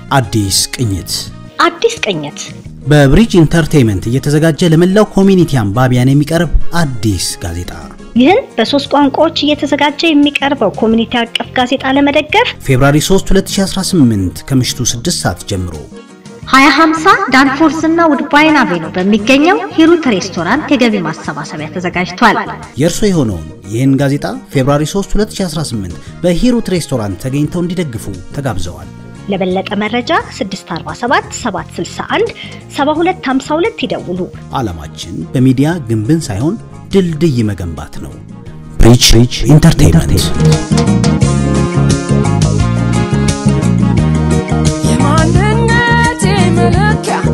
አዲስ ቅኝት አዲስ ቅኝት በብሪጅ ኢንተርቴይመንት እየተዘጋጀ ለመላው ኮሚኒቲ አንባቢያን የሚቀርብ አዲስ ጋዜጣ ይህን በሶስት ቋንቋዎች እየተዘጋጀ የሚቀርበው ኮሚኒቲ አቀፍ ጋዜጣ ለመደገፍ ፌብራሪ 3 2018 ከምሽቱ 6 ሰዓት ጀምሮ 2050 ዳንፎርስ እና ውድባይን አቬኑ በሚገኘው ሂሩት ሬስቶራንት የገቢ ማሰባሰቢያ ተዘጋጅቷል። የእርሶ የሆነውን ይህን ጋዜጣ ፌብራሪ 3 2018 በሂሩት ሬስቶራንት ተገኝተው እንዲደግፉ ተጋብዘዋል። ለበለጠ መረጃ 647 761 7252 ይደውሉ። ዓላማችን በሚዲያ ግንብን ሳይሆን ድልድይ መገንባት ነው። ብሪጅ ኢንተርቴይንመንት የማንነቴ መለኪያ